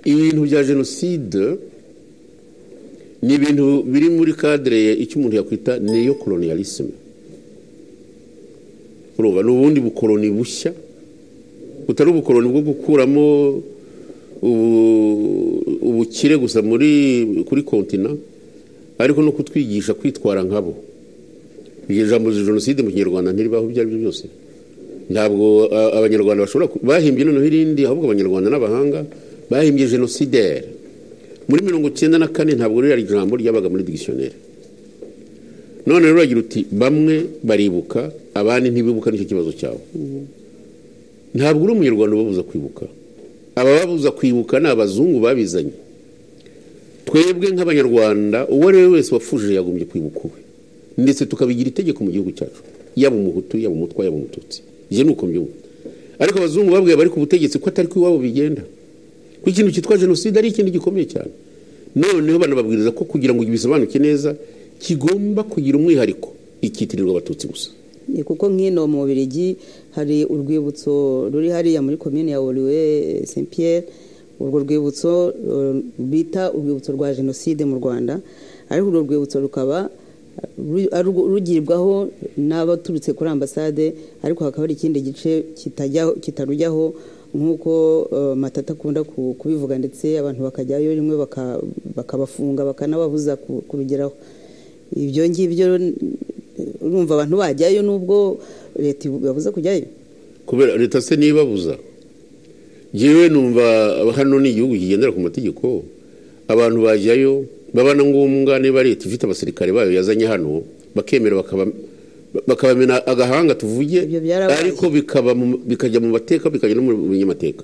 ibintu bya jenoside ni ibintu biri muri kadire icyo umuntu yakwita niyo koloniyarisime ni ubundi bukoroni bushya butari ubukoroni bwo gukuramo ubukire gusa muri kuri kontina ariko no kutwigisha kwitwara nkabo iryo jambo jenoside mu kinyarwanda ntiribaho ibyo ari byo byose ntabwo abanyarwanda bashobora bahimbye noneho irindi ahubwo abanyarwanda n'abahanga bahimbye jenoside muri mirongo icyenda na kane ntabwo ririya jambo ryabaga muri digisiyoneri none rero uragira uti bamwe baribuka abandi ntibibuka nicyo kibazo cyabo ntabwo uri umunyarwanda ubabuza kwibuka abababuza kwibuka ni abazungu babizanye twebwe nk'abanyarwanda uwo ari we wese wafuje yagombye kwibuka uwe ndetse tukabigira itegeko mu gihugu cyacu yaba umuhutu yaba umutwa yaba umututsi ibyo ni uko mbyumva ariko abazungu babwiye abari ku butegetsi ko atari ko iwabo bigenda ko ikintu cyitwa jenoside ari ikintu gikomeye cyane noneho banababwiriza ko kugira ngo bisobanuke neza kigomba kugira umwihariko ikitirirwa abatutsi gusa ni kuko nk'ino mu Bubiligi hari urwibutso ruri hariya muri komine ya oriwe saint pierre urwo rwibutso bita urwibutso rwa jenoside mu rwanda ariko urwo rwibutso rukaba rugirwaho n'abaturutse kuri ambasade ariko hakaba hari ikindi gice kitarujyaho nk'uko matata akunda kubivuga ndetse abantu bakajyayo rimwe bakabafunga bakanababuza kurugeraho ibyo ngibyo urumva abantu bajyayo n'ubwo leta ibabuza kujyayo kubera leta se ntibabuza yewe numva hano ni igihugu kigendera ku mategeko abantu bajyayo baba na ngombwa niba leta ifite abasirikare bayo yazanye hano bakemera bakabamena agahanga tuvuge ariko bikajya mu mateka bikajya no mu binyamateka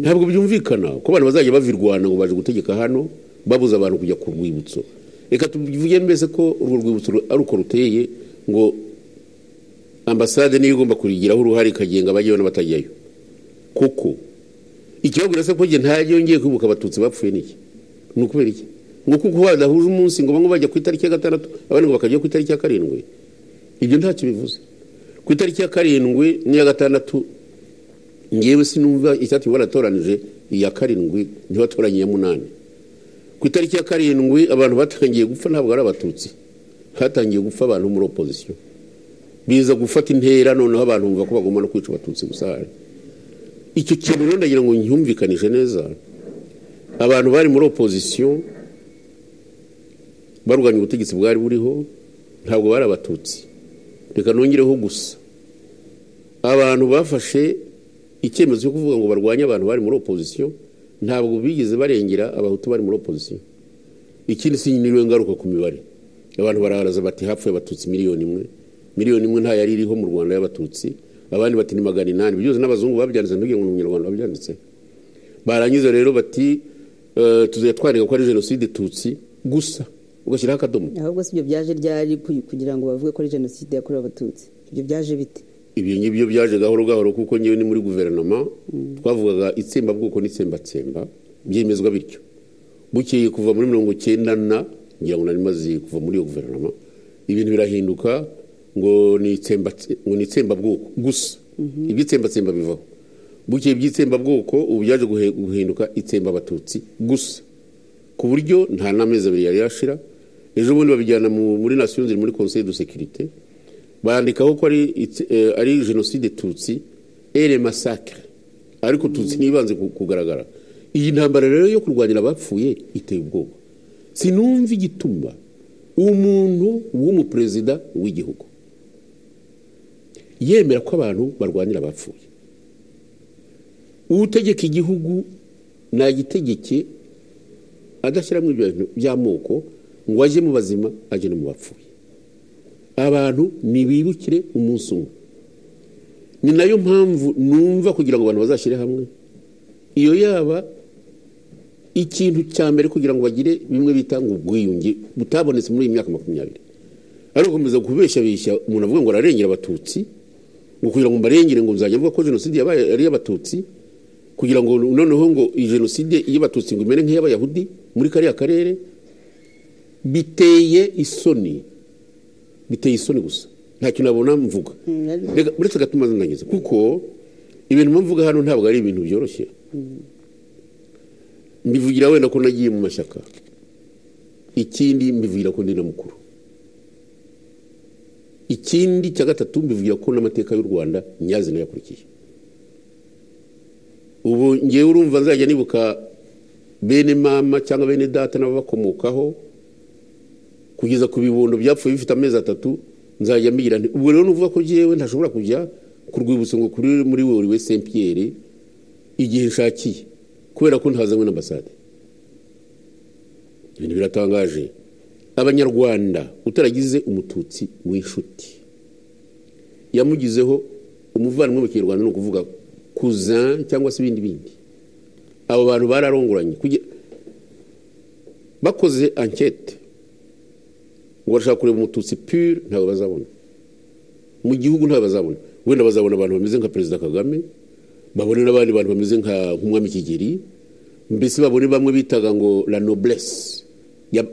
ntabwo byumvikana ko abantu bazajya bavirwana ngo baje gutegeka hano babuza abantu kujya ku rwibutso reka tuvuge mbese ko urwo rwibutso ari uko ruteye ngo ambasade niyo igomba kurigiraho uruhare ikagenga abajyayo n'abatajyayo kuko ikibazo urasa ko nta yongeye kwibuka abatutsi bapfuye n'iki ni ukubera iki ngo kuko badahuje umunsi ngo bamwe bajya ku itariki ya gatandatu abandi ngo bakajya ku itariki ya karindwi ibyo ntacyo bivuze ku itariki ya karindwi n'iya gatandatu ngewe sinumva icyatuma baratoranije iya karindwi ntibatoranye iya munani ku itariki ya karindwi abantu batangiye gupfa ntabwo ari abatutsi hatangiye gupfa abantu muri opozisiyo biza gufata intera noneho abantu bumva ko bagomba no kwica abatutsi gusa hari icyo kintu rero ndagira ngo nyumvikanishe neza abantu bari muri opozisiyo barwanya ubutegetsi bwari buriho ntabwo bari abatutsi reka nongereho gusa abantu bafashe icyemezo cyo kuvuga ngo barwanye abantu bari muri opozisiyo ntabwo bigeze barengera abahutu bari muri opozisiyo ikindi si niwe ngaruka ku mibare abantu baraharaza bati hapfuye abatutsi miliyoni imwe miliyoni imwe nta yari iriho mu rwanda y'abatutsi abandi bati ni magana inani byose n'abazungu babyanditse ntugire ngo ni umunyarwanda wabyanditse barangiza rero bati tuzajya twandika ko ari jenoside tutsi gusa ugashyiraho akadomo ahubwo si ibyo byaje ryari kugira ngo bavuge ko ari jenoside yakorewe abatutsi ibyo byaje bite ibyo ngibyo byaje gahoro gahoro kuko ngewe ni muri guverinoma twavugaga itsembabwoko n'itsembatsemba byemezwa bityo bukeye kuva muri mirongo icyenda na ngira ngo nari maze kuva muri iyo guverinoma ibintu birahinduka ngo ni itsembabwoko gusa iby'itsembatsemba bivaho bukeye iby'itsembabwoko ubu byaje guhinduka itsemba abatutsi gusa ku buryo nta n'amezi abiri yari yashira ejo bundi babijyana muri nasiyo nzira muri conseil de securite bandikaho ko ari jenoside tutsi ere masakire ariko tutsi ntibanze kugaragara iyi ntambara rero yo kurwanira abapfuye iteye ubwoba sinumva igituma umuntu w'umuperezida w'igihugu yemera ko abantu barwanira abapfuye utegeka igihugu nagitegeke adashyiramo ibyo bintu by'amoko ngo ajye mu bazima ajye no mu bapfuye abantu ntibibukire umunsi umwe ni nayo mpamvu numva kugira ngo abantu bazashyire hamwe iyo yaba ikintu cya mbere kugira ngo bagire bimwe bita ngo ubwiyunge butabonetse muri iyi myaka makumyabiri ariko gukomeza kubeshabeshya umuntu avuga ngo ararengera abatutsi ngo kugira ngo mbarengere ngo nzajya avuga ko jenoside yabaye ari iy'abatutsi kugira ngo noneho ngo iyi jenoside y'abatutsi ngo imere nk'iy'abayahudi muri kariya karere biteye isoni biteye isoni gusa ntacyo nabona mvuga uretse agatuma zinangiza kuko ibintu mvuga hano ntabwo ari ibintu byoroshye mbivugira wenda ko nagiye mu mashyaka ikindi mbivugira ko ndi na mukuru ikindi cya gatatu mbivugira ko n'amateka y'u rwanda nyazi nayakurikiye ubu ngewe urumva nzajya nibuka bene mama cyangwa bene data n'ababakomokaho kugeza ku bibondo byapfuye bifite amezi atatu nzajya mbira nti ubwo rero nuvuga ko ngewe ntashobora kujya ku rwibutso ngo kuri muri wowe we saint pierre igihe nshakiye kubera ko ntazanywe n'ambasade ibintu biratangaje abanyarwanda utaragize umututsi w'inshuti yamugizeho umuvandimwe mu kinyarwanda ni ukuvuga kuzan cyangwa se ibindi bindi abo bantu bararongoranye bakoze ankete ngo barashaka kureba umututsi pure ntabwo bazabona mu gihugu ntabwo bazabona wenda bazabona abantu bameze nka perezida kagame babone n'abandi bantu bameze nk'umwami kigeri mbese babone bamwe bitaga ngo la noblesse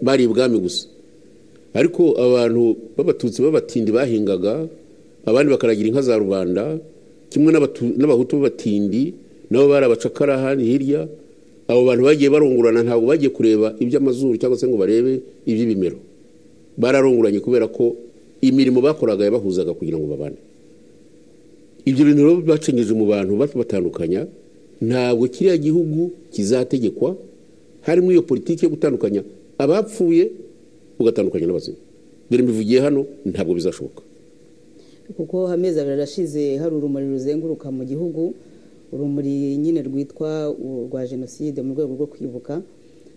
bari ibwami gusa ariko abantu b'abatutsi b'abatindi bahingaga abandi bakaragira inka za rubanda kimwe n'abahutu b'abatindi nabo bari abacakara hano hirya abo bantu bagiye barungurana ntabwo bagiye kureba iby'amazuru cyangwa se ngo barebe iby'ibimero bararunguranye kubera ko imirimo bakoraga yabahuzaga kugira ngo babane ibyo bintu rero bacengeje mu bantu batandukanya ntabwo kiriya gihugu kizategekwa harimo iyo politiki yo gutandukanya abapfuye ugatandukanya n'abazima dore mbivugiye hano ntabwo bizashoboka kuko amezi abiri arashize hari urumuri ruzenguruka mu gihugu urumuri nyine rwitwa urwa jenoside mu rwego rwo kwibuka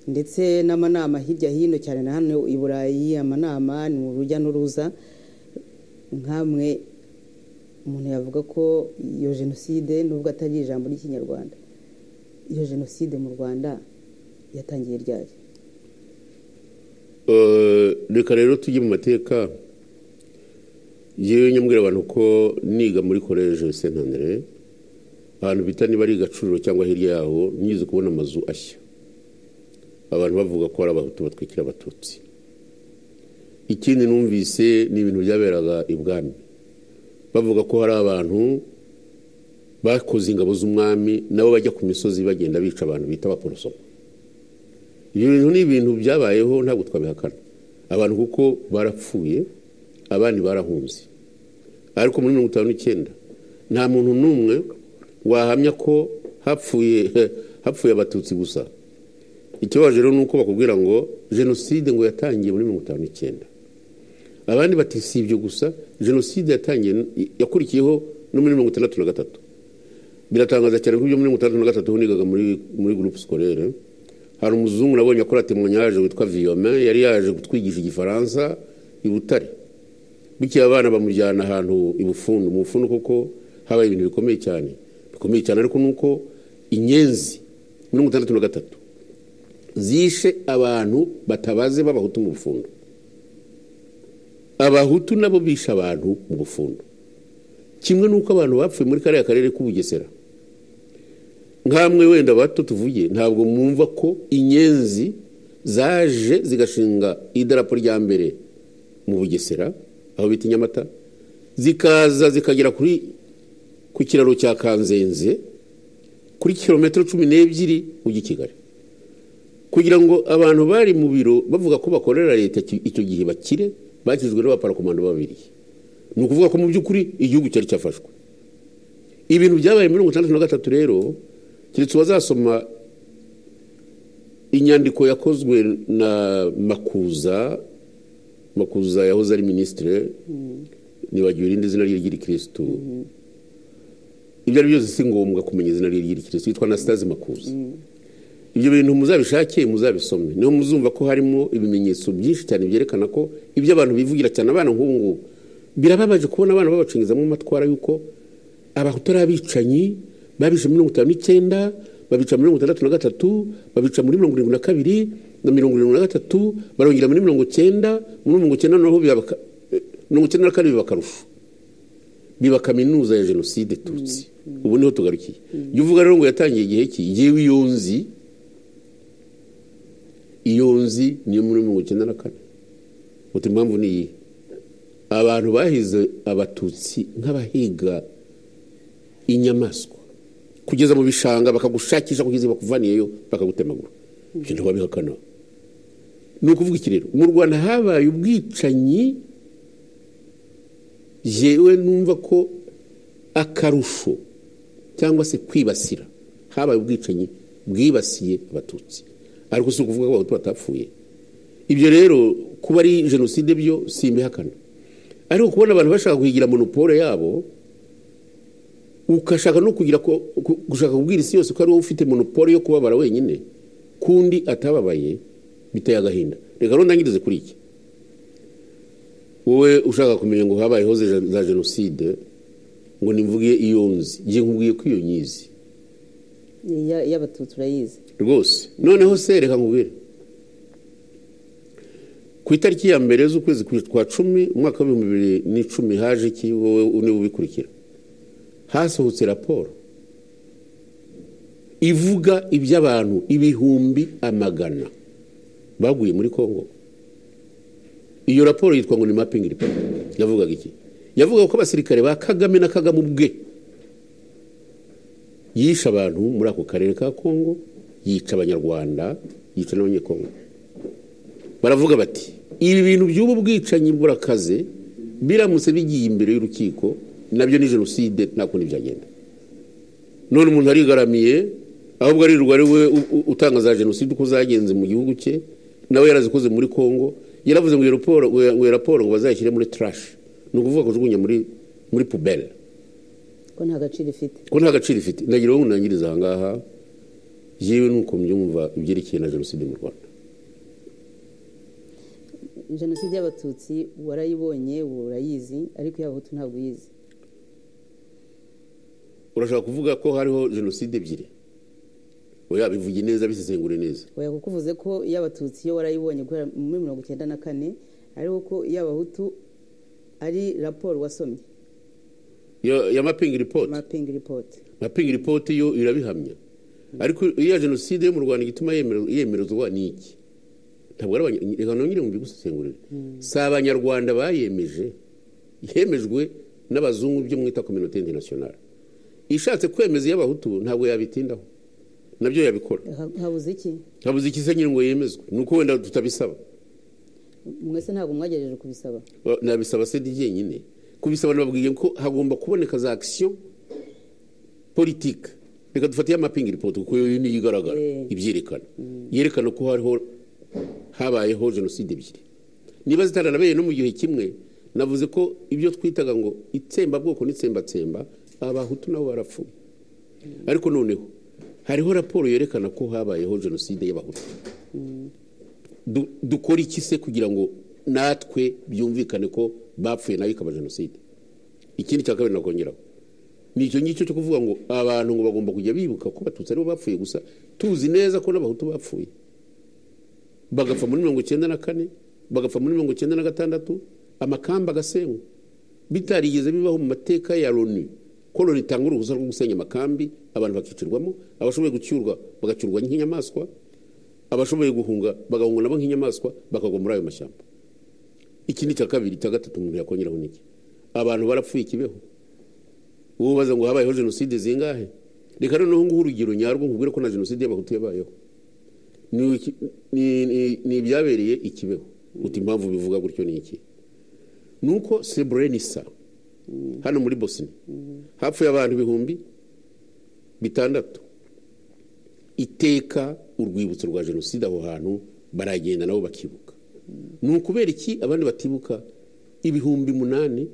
ndetse n'amanama hirya hino cyane na hano i burayi amanama ni urujya n'uruza nk'amwe umuntu yavuga ko iyo jenoside nubwo atari ijambo ry'ikinyarwanda iyo jenoside mu rwanda yatangiye ryari reka rero tujye mu mateka yewe nyamubwira abantu ko niga muri koreje sentandere ahantu bita niba ari gacuriro cyangwa hirya yaho nyize kubona amazu ashya abantu bavuga ko ari abahutu batwikira abatutsi ikindi numvise ni ibintu byaberaga ibwami bavuga ko hari abantu bakoze ingabo z'umwami nabo bajya ku misozi bagenda bica abantu bita abaporosoma ibyo bintu ni ibintu byabayeho ntabwo twabihakana abantu kuko barapfuye abandi barahunze ariko muri mirongo itanu n'icyenda nta muntu n'umwe wahamya ko hapfuye hapfuye abatutsi gusa ikibabaje rero ni uko bakubwira ngo jenoside ngo yatangiye muri mirongo itanu n'icyenda abandi bati si ibyo gusa jenoside yatangiye yakurikiyeho no muri mirongo itandatu na gatatu biratangaza cyane ko ibyo muri mirongo itandatu na gatatu nigaga muri muri gurupe sikorere hari umuzungu nabonye akora temanya yaje witwa viyome yari yaje kutwigisha igifaransa i butare bukeye abana bamujyana ahantu i bufundu mu bufundu kuko habaye ibintu bikomeye cyane bikomeye cyane ariko ni uko inyenzi mirongo itandatu na gatatu zishe abantu batabaze b'abahutu mu bufundu abahutu nabo bishe abantu mu bufundu kimwe n'uko abantu bapfuye muri kariya karere k'ubugesera nkamwe wenda bato tuvuye ntabwo mwumva ko inyenzi zaje zigashinga idarapo rya mbere mu bugesera aho bita inyamata zikaza zikagera kuri ku kiraro cya kanzenze kuri kilometero cumi n'ebyiri ujya i kigali kugira ngo abantu bari mu biro bavuga ko bakorera leta icyo gihe bakire bakijwe n'abaparakomando babiri ni ukuvuga ko mu by'ukuri igihugu cyari cyafashwe ibintu byabaye mirongo itandatu na gatatu rero keretse uwazasoma inyandiko yakozwe na makuza makuza yahoze ari minisitire ntibagiwe irindi zina rye ry'irikirisitu ibyo ari byose si ngombwa kumenya izina rye ry'irikirisitu yitwa anasitazi makuza ibyo bintu muzabishake muzabisome niho muzumva ko harimo ibimenyetso byinshi cyane byerekana ko ibyo abantu bivugira cyane abana nk'ubu ngubu birababaje kubona abana babacengezamo amatwara y'uko abahutu ari abicanyi babica mirongo itanu n'icyenda babica mirongo itandatu na gatatu babica muri mirongo irindwi na kabiri na mirongo irindwi na gatatu barongera muri mirongo icyenda muri mirongo icyenda naho mirongo icyenda na kane biba akarusho biba kaminuza ya jenoside tutsi ubu niho tugarukiye jya uvuga rero ngo yatangiye igihe ki yewe iyo nzi iyo nzi niyo muri mirongo icyenda na kane uti impamvu ni iyi abantu bahize abatutsi nk'abahiga inyamaswa kugeza mu bishanga bakagushakisha kugeza bakuvaniyeyo bakagutemagura ibyo ntibabihakana ni ukuvuga iki rero mu rwanda habaye ubwicanyi yewe numva ko akarusho cyangwa se kwibasira habaye ubwicanyi bwibasiye abatutsi ariko si ukuvuga ko abatutsi batapfuye ibyo rero kuba ari jenoside byo si imihakana ariko kubona abantu bashaka kuhigira monopole yabo ugashaka no kugira gushaka kubwira isi yose ko ari wowe ufite monopole yo kubabara wenyine kundi atababaye biteye agahinda reka ntangirize kuri iki wowe ushaka kumenya ngo habayeho za jenoside ngo nimvuge iyo nzi ngiye nkubwiye ko iyo nyizi y'abatutsi urayizi rwose noneho se reka nkubwire ku itariki ya mbere z'ukwezi kwa cumi umwaka w'ibihumbi bibiri n'icumi haje iki wowe niba ubikurikira hasohotse raporo ivuga iby'abantu ibihumbi amagana baguye muri congo iyo raporo yitwa ngo ni mapingi riporo yavugaga iki yavugaga ko abasirikare ba kagame na kagame ubwe yishe abantu muri ako karere ka congo yica abanyarwanda yica n'abanyekongo baravuga bati ibi bintu by'ubu bwicanyi burakaze biramutse bigiye imbere y'urukiko nabyo ni jenoside nta kundi byagenda none umuntu arigaramiye ahubwo aririrwa ari we utanga za jenoside uko zagenze mu gihugu cye nawe yarazikoze muri congo yaravuze ngo iyo raporo ngo bazayishyire muri tarashi ni ukuvuga kujugunya muri muri puberi ko nta gaciro ifite ko nta gaciro ifite nagira uwo nangiriza aha ngaha yewe nuko mbyumva ibyerekeye na jenoside mu rwanda jenoside y'abatutsi warayibonye urayizi ariko iy'abahutu ntabwo uyizi urashaka kuvuga ko hariho jenoside ebyiri oya bivuge neza bisesengure neza oya kuko uvuze ko iy'abatutsi iyo warayibonye guhera muri mirongo icyenda na kane ariko ko iy'abahutu ari raporo wasomye Yo- ya mapingi ripoti mapingi ripoti mapingi ripoti yo irabihamya ariko iya jenoside yo mu rwanda igituma yemere- yemerezwa ni iki ntabwo ari abanya- reka nongere mu bigusesengurire si abanyarwanda bayemeje yemejwe n'abazungu byo mwita kominote interinasiyonari ishatse kwemeza iy'abahutu ntabwo yabitindaho nabyo yabikora Ha- habuze iki habuze iki se nyine ngo yemezwe ni uko wenda tutabisaba mwese ntabwo mwagejeje kubisaba Ba- nabisaba se ryenyine kubisaba nababwiye ko hagomba kuboneka za action politique reka dufate ya mapping report kuko yo niyo igaragara Eh. ibyerekana yerekana ko hariho habayeho jenoside ebyiri niba zitaranabaye no mu gihe kimwe navuze ko ibyo twitaga ngo itsembabwoko n'itsembatsemba abahutu nabo barapfuye ariko noneho hariho raporo yerekana ko habayeho jenoside y'abahutu Du- dukora iki se kugira ngo natwe byumvikane ko bapfuye nayo ikaba jenoside ikindi cya kabiri nakongeraho ni icyo ngicyo cyo kuvuga ngo abantu ngo bagomba kujya bibuka ko abatutsi aribo bapfuye gusa tuzi neza ko n'abahutu bapfuye bagapfa muri mirongo icyenda na kane bagapfa muri mirongo icyenda na gatandatu amakamba agasenywa bitarigeze bibaho mu mateka ya loni ko loni itanga uruhusa rwo gusenya amakambi abantu bakicirwamo abashoboye gucyurwa bagacyurwa nk'inyamaswa abashoboye guhunga bagahunga nabo nk'inyamaswa bakagwa muri ayo mashyamba iki ni icya kabiri icya gatatu umuntu yakongeraho niki abantu barapfuye ikibeho ubaza ngo habayeho jenoside zingahe reka noneho nguhe urugero nyarwo nkubwire ko na jenoside y'abahutu yabayeho ni iki- ni- ni- ni ibyabereye ikibeho uti impamvu bivuga gutyo ni iki ni uko sebrenisa hano muri bosnia hapfuye abantu ibihumbi bitandatu iteka urwibutso rwa jenoside aho hantu baragenda nabo bakibuka ni ukubera iki abandi batibuka ibihumbi munani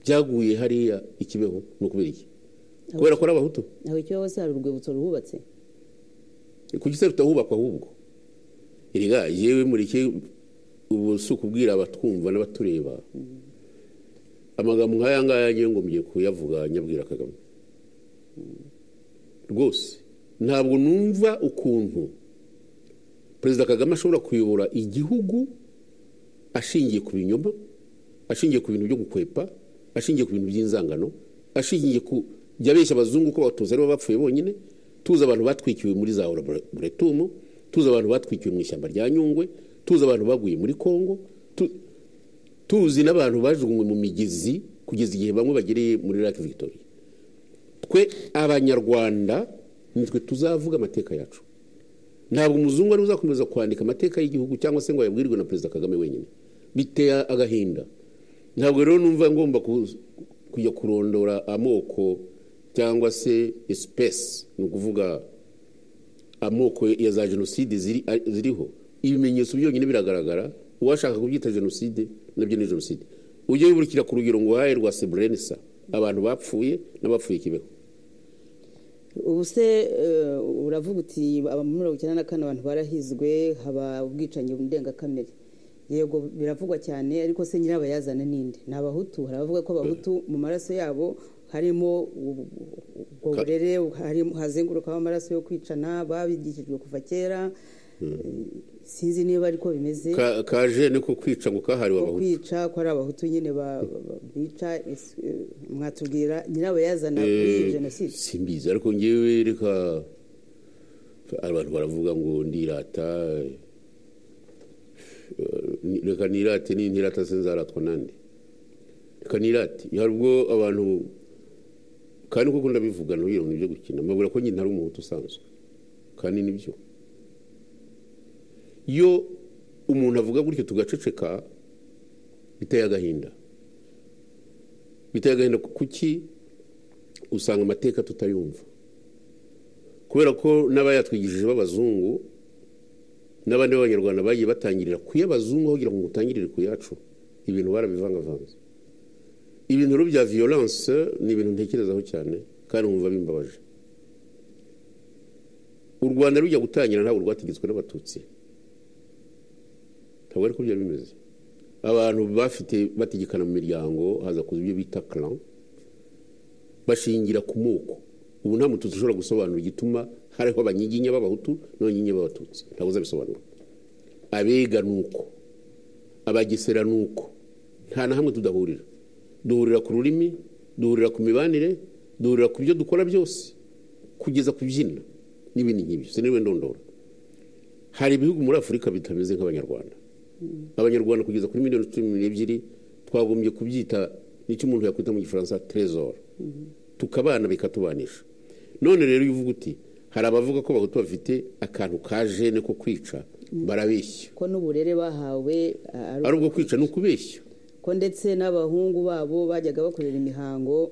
byaguye hariya ikibeho ni ukubera iki kubera ko ari abahutu aho icyo hose hari urwibutso ruhubatse kuki se rutahubakwa ahubwo erega yewe mureke ubu si ukubwira abatwumva n'abatureba amagambo nk'aya ngaya ngiye ngo mgiye kuyavuga nyabwira kagame rwose ntabwo numva ukuntu perezida kagame ashobora kuyobora igihugu ashingiye ku binyoma ashingiye ku bintu byo gukwepa ashingiye ku bintu by'inzangano ashingiye ku jya abeshya abazungu ko abatutsi aribo bapfuye bonyine tuzi abantu batwikiwe muri za laboratoire tuzi abantu batwikiwe mu ishyamba rya nyungwe tuzi abantu baguye muri congo tu- tuzi n'abantu bajugunywe mu migezi kugeza igihe bamwe bagereye muri lake victoria twe abanyarwanda nitwe tuzavuga amateka yacu ntabwo umuzungu ari uzakomeza kwandika amateka y'igihugu cyangwa se ngo ayabwirwe na perezida kagame wenyine biteye agahinda ntabwo rero numva ngomba kujya kurondora amoko cyangwa se esipesi ni ukuvuga amoko ya za jenoside ziriho ibimenyetso byonyine biragaragara uwashaka kubyita jenoside nabyo ni jenoside ujye wiburikira ku rugero ngo uhaye rwa seburenisa abantu bapfuye n'abapfuye kibeho ubu se uravuga uti muri mirongo icyenda na kane abantu barahizwe haba ubwicanyi ndengakamere yego biravugwa cyane ariko se nyirabayazana ninde ni abahutu hari abavuga ko abahutu mu maraso yabo harimo ubwo burere hazengurukaho amaraso yo kwicana babigishijwe kuva kera sinzi niba ariko bimeze kaje niko kwica ngo kahariwe abahutu kwica ko ari abahutu nyine bica mwatubwira nyirabayazana kuri jenoside simbizi ariko ngewe reka abantu baravuga ngo ndirata reka nirate n'intirata se nzaratwa nande reka nirate hari ubwo abantu kandi kuko ndabivuga ntubiye mu byo gukina mbabwira ko nyine ari umuhutu usanzwe kandi nibyo iyo umuntu avuga gutyo tugaceceka biteye agahinda biteye agahinda kuki usanga amateka tutayumva kubera ko n'abayatwigishije b'abazungu n'abandi b'abanyarwanda bagiye batangirira ku y'abazungu aho kugira ngo mutangirire ku yacu ibintu barabivangavanze ibintu bya violence ni ibintu ntekerezaho cyane kandi wumva bimbabaje u rwanda rujya gutangira ntabwo rwategetswe n'abatutsi ntabwo ariko byari bimeze abantu bafite bategekana mu miryango haza kuza ibyo bita clan bashingira ku moko ubu nta mututsi ushobora gusobanura igituma hariho abanyiginya b'abahutu n'abanyiginya b'abatutsi ntabwo uzabisobanura abega ni uko abagesera ni uko nta na hamwe tudahurira duhurira ku rurimi duhurira ku mibanire duhurira ku byo dukora byose kugeza ku byina n'ibindi nk'ibyo sinirwe ndondora hari ibihugu muri afurika bitameze nk'abanyarwanda abanyarwanda kugeza kuri miliyoni cumi n'ebyiri twagombye kubyita nicyo umuntu yakwita mu gifaransa trezor tukabana bikatubanisha none rero iyo uvuga uti hari abavuga ko bahutu bafite akantu ka jene ko kwica barabeshya ko n'uburere bahawe ari ubwo kwica ni ukubeshya ko ndetse n'abahungu babo bajyaga bakorera imihango